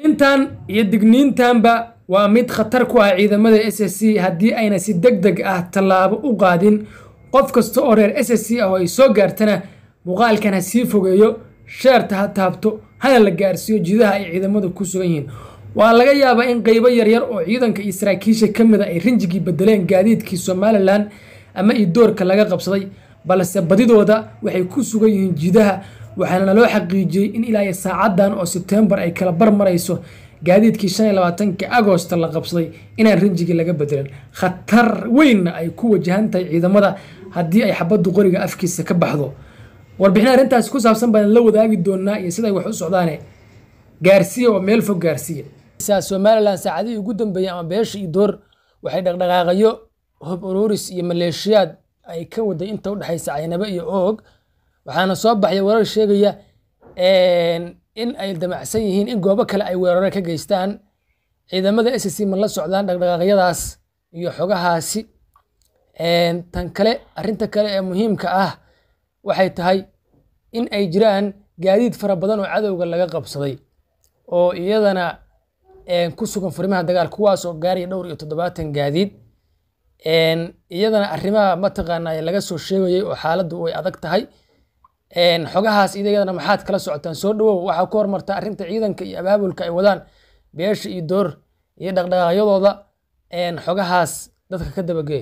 intan iyo digniintanba waa mid khatar ku ah ciidamada s s c haddii ayna si deg deg ah tallaabo u qaadin qof kasta oo reer s s c ah oo ay soo gaartana muuqaalkan ha sii fogeeyo sheerta ha taabto hana la gaarsiiyo jidaha ay ciidamadu ku sugan yihiin waa laga yaabaa in qeybo yaryar oo ciidanka iyo saraakiisha ka mid a ay rinjigii bedeleen gaadiidkii somalilan ama idoorka laga qabsaday balse badidooda waxay ku sugan yihiin jidaha waxaana naloo xaqiijiyey in ilaa iyo saacadan oo sebtembar ay kala bar marayso gaadiidkii shan iyo labaatanka agosta la qabsaday inaan rinjigii laga bedelan khatar weynna ay ku wajahan tahay ciidamada haddii ay xabaddu qoriga afkiisa ka baxdo warbixin arrintaasi ku saabsan baan la wadaagi doonaa iyo siday wax u socdaane gaarsiiya oo meel fog gaarsiiya somalilan saacadihii ugu dambeeyey ama beesha iyo door waxay dhaqdhaqaaqayo hob ururis iyo maleeshiyaad ay ka waday inta udhexaysa caynabe iyo oog waxaana soo baxaya warar sheegaya in ay damacsan yihiin in goobo kale ay weeraro ka geystaan ciidamada s c ma la socdaan dhaqdhaqaaqyadaas iyo xogahaasi tan kale arrinta kale ee muhiimka ah waxay tahay in ay jiraan gaadiid fara badan oo cadowga laga qabsaday oo iyadana ku sugan furimaha dagaal kuwaas oo gaaraya dhowr iyo toddobaatan gaadiid iyadana arrimaha mataqaanaa laga soo sheegayay oo xaaladdu way adag tahay xogahaas iyadana maxaad kala socotaan soo dhawow waxaa ku hormarta arrinta ciidanka iyo abaabulka ay wadaan beesha iyo door iyo dhaqdhaqaaqyadooda xogahaas dadka ka dabagee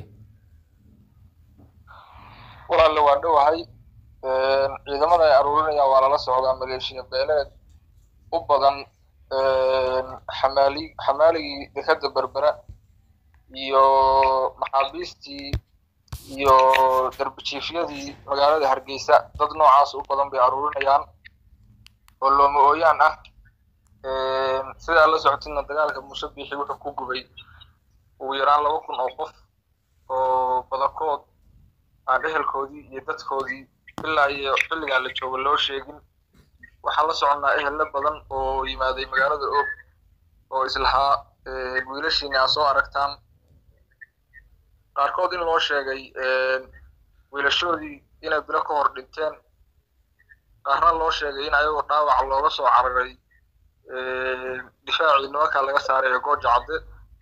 walaalle waa dhowahay ciidamada ay aruurinayaan waa lala socdaa maleeshiya beeleed u badan xamaali xamaaligii dekada berbera iyo maxaabiistii iyo darbijiifyadii magaalada hargeysa dad noocaas u badan bay aruurinayaan oo looma ooyaan ah sidaa la socotidna dagaalka muuse biixi wuxuu ku gubay ugu yaraan laba kun oo qof oo badankood aan ehelkoodii iyo dadkoodii ilaa iyo xilligan la joogo loo sheegin waxaan la soconnaa ehelle badan oo yimaaday magaalada og oo islahaa wiilashiina aa soo aragtaan qaarkood in loo sheegay wiilashoodii inay bilo ka hor dhinteen qaarna loo sheegay in ayagoo dhaawac looga soo cararay difaacii nimanka laga saarayo gooja cadde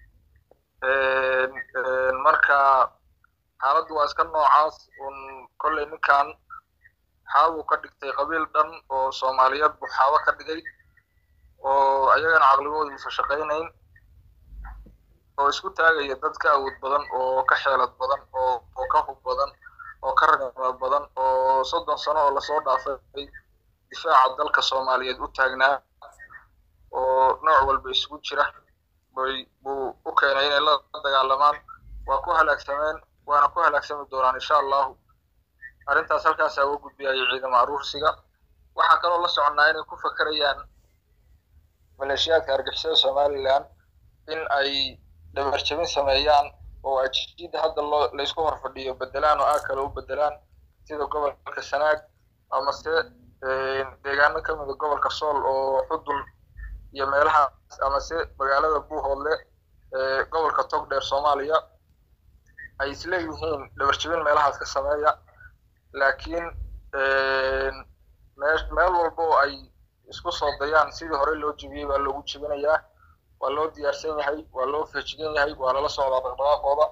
marka xaaladdu waa iska noocaas un kolley ninkan xaabuu ka dhigtay qabiil dhan oo soomaaliyeed buu xaabo ka dhigay oo ayagana caqligooda uusan shaqaynayn oo isku taagaya dad ka awood badan oo ka xeelad badan oo oo ka hub badan oo ka ragnimo badan oo soddon sano oo lasoo dhaafay difaaca dalka soomaaliyeed u taagnaa oo nooc walba isugu jira bay buu u keenay inay la dagaalamaan waa ku halaagsameen waana ku halaagsami doonaan insha allahu arrintaas halkaasaa uga gudbiyaya ciidamo aruursiga waxaa kaloo la soconnaa inay ku fakerayaan maleeshiyaadka argixisada somalilan in ay dhabarjabin sameeyaan oo ajiida hadda loo laysku hor fadhiyo bedelaan oo aag kale u bedelaan sida gobolka sanaag amase deegaano ka mida gobolka sool oo xudun iyo meelahaas amase magaalada buuhoodle ee gobolka togdheer soomaaliya ay isleeyihiin dhabarjabin meelahaas ka sameeya laakiin meel walba oo ay isku soo dayaan sidii hore loo jebiyey baa loogu jebinayaa waa loo diyaarsan yahay waa loo feejigan yahay waa lala socdaa dhaqdhaqaaqooda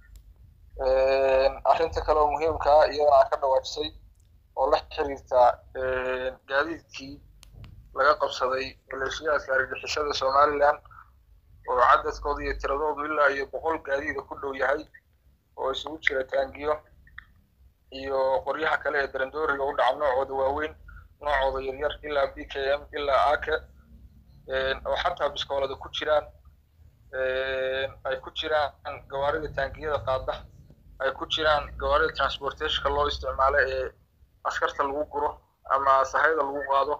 arrinta kale oo muhiimka ah iyadana aan ka dhawaajisay oo la xiriirta gaadiidkii laga qabsaday maleeshiyaadka argixisada somalilan oo cadadkooda iyo tiradoodu ilaa iyo boqol gaadiida ku dhow yahay oo isugu jira taangiyo iyo qoryaha kale ee darandooriga u dhaca noocooda waaweyn noocooda yaryar ilaa b k m ilaa ake oo xataa biskoolada ku jiraan ay ku jiraan gawaarida taangiyada qaada ay ku jiraan gawaarida transportationka loo isticmaalo ee askarta lagu guro ama sahayda lagu qaado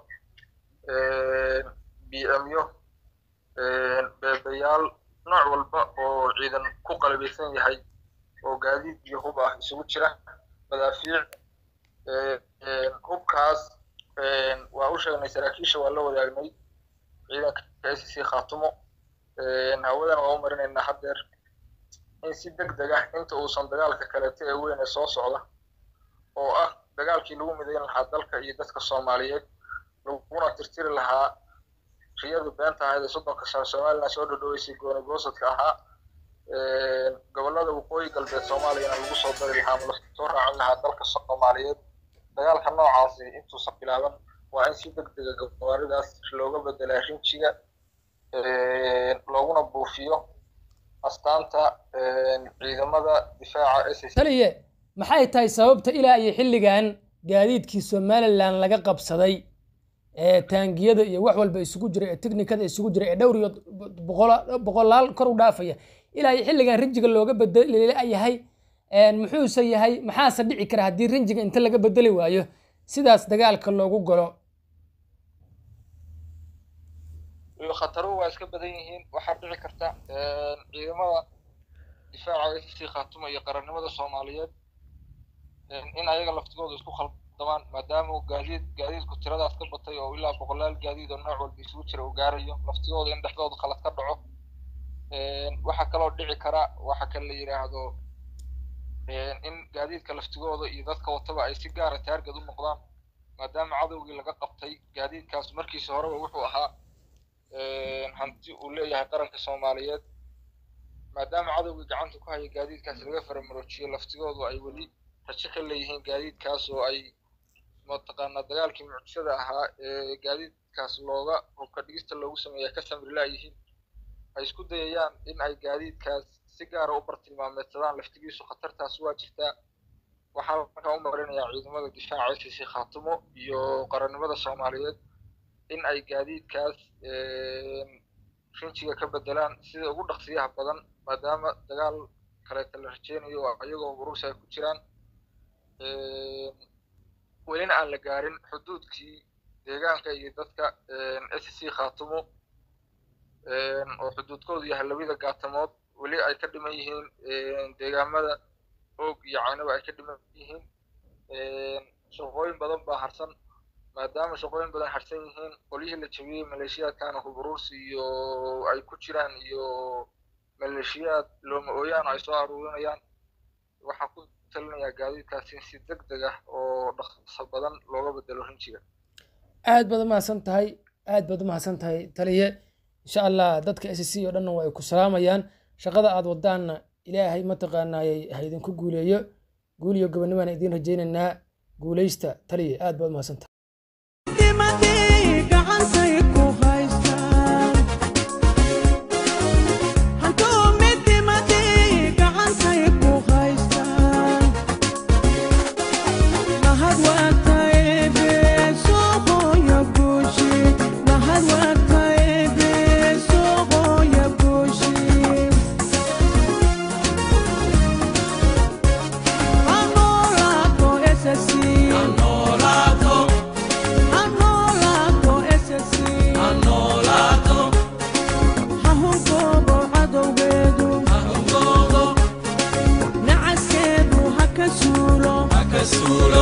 b m yo beebayaal nooc walba oo ciidan ku qalabeysan yahay oo gaadiid iyo hub ah isugu jira madaafiic hubkaas waa u sheegnay saraakiisha waa la wadaagnay ciidanka s c khaatumo hawadana waa u marinaynaa haddeer in si deg deg ah inta uusan dagaalka kaleeto ee weyn ee soo socda oo ah dagaalkii lagu midayn lahaa dalka iyo dadka soomaaliyeed laguna tirtiri lahaa riyadii beenta ahayd ee soddonka sano somaliland soo dhodhoweysay gooni goosadka ahaa gobollada waqooyi galbeed soomaaliyana lagu soo dari lahaa ma lasoo raacin lahaa dalka soomaaliyeed dagaalka noocaasi intuusan bilaaban waa in si deg dega gawaaridaas looga bedelaa rinjiga looguna buufiyo astaanta ciidamada difaaca s taliye maxay tahay sababta ilaa iyo xilligan gaadiidkii somalilan laga qabsaday ee taangiyada iyo wax walba isugu jira ee teknikada isugu jira ee dhowr iyo boqolaal kor u dhaafaya ilaa iyo xilligan rinjiga looga bedelayahay muxuuse yahay maxaase dhici kara haddii rinjiga inta laga bedeli waayo sidaas dagaalka loogu galo khataruhu waa iska badan yihiin waxaa dhici karta ciidamada difaaca s c khaatuma iyo qarannimada soomaaliyeed in ayaga laftigooda isku khaldamaan maadaama gaadiid gaadiidku tiradaas ka batay oo ilaa boqolaal gaadiid oo nooc walba isugu jira uu gaarayo laftigooda in dhexdooda khalad ka dhaco waxaa kaloo dhici kara waxa kale la yidhaahdo in gaadiidka laftigooda iyo dadka wataba ay si gaara taargad u noqdaan maadaama cadowgii laga qabtay gaadiidkaas markiisa horeba wuxuu ahaa hanti uu leeyahay qaranka soomaaliyeed maadaama cadowgii gacanta ku haya gaadiidkaas laga faramaroojiyo laftigoodu ay weli rajo ka leeyihiin gaadiidkaas oo ay mataqaanaa dagaalkii mucjisada ahaa ee gaadiidkaas looga hubka dhigista loogu sameeya ka samri laayihiin ay isku dayayaan in ay gaadiidkaas si gaara u bartilmaameedsadaan laftigiisu khatartaas waa jirtaa waxaa markaa u marinayaa ciidamada difaaca s c khaatumo iyo qarannimada soomaaliyeed in ay gaadiidkaas rinjiga ka bedelaan sida ugu dhaqsiyaha badan maadaama dagaal kaleeta la rajeynayo iyagoo urursi ay ku jiraan welina aan la gaarin xuduudkii deegaanka iyo dadka s c khaatumo oo xuduudkoodu yahay labada gaatamood weli ay ka dhiman yihiin deegaamada oog iyo caynaba ay ka dhiman yihiin shaqooyin badan baa harsan maadaama shaqooyin badan harsan yihiin qolyihii la jabiyey maleeshiyaadkana huburuursi iyo ay ku jiraan iyo maleeshiyaad looma ooyaan ay soo aruurinayaan waxaan ku talinayaa gaadiidkaas in si deg deg ah oo dhaqso badan looga bedelo rinjiga aad baad umahadsan tahay aad baad umahadsan tahay taliye insha allah dadka s c oo dhanna waa ay ku salaamayaan shaqada aad wadaanna ilaahay mataqaanaayay ha idinku guuleeyo guul iyo gobonnimaan idiin rajaynaynaa guuleysta taliye aad baad umahadsan tahay Solo